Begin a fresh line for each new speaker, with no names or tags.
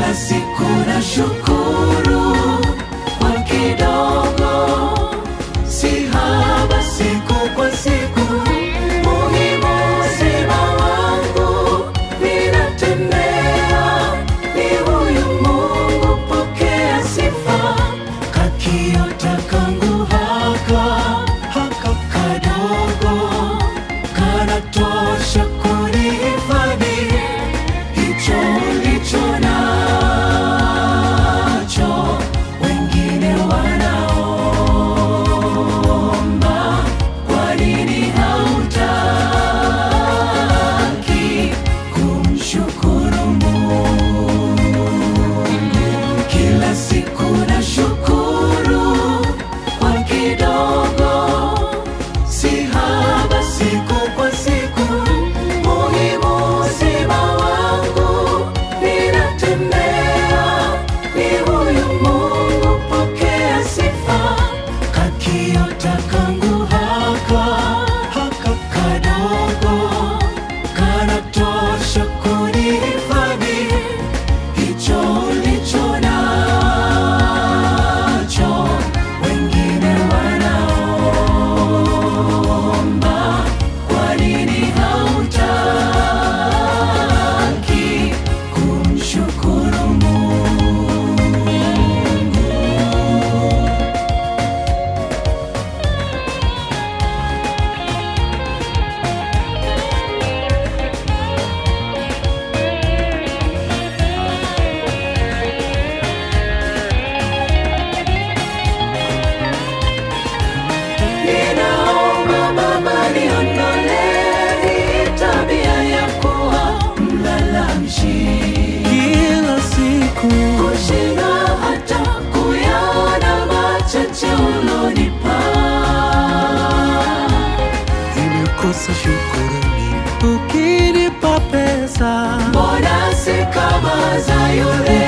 kila siku na shukuru kwa kidogo, si haba siku kwa siku. Muhimu uzima wangu ninatembea, ni huyu Mungu, pokea sifa. Kakiota kangu haka haka kadogo kanatosha kunihifadhi hicho ulicho nacho. Wengine wanaomba, kwa nini hautaki kumshukuru Mungu? Kila siku na shukuru kwa kidogo si haba siku kwa siku. Muhimu uzima wangu ninatembea, ni huyu Mungu, pokea sifa. Kakiota kangu haka haka kadogo kanatosha kunihifadhi hicho ulicho nacho. Wengine wanaomba, kwa nini hautaki kumshukuru Mungu? Ninaomba Baba niondolee hii tabia ya kuwa mlalamishi,
kila siku
kushinda hata kuyaona machache ulonipa.
imekosa shukurani ukinipa pesa
Mbona si kama za yule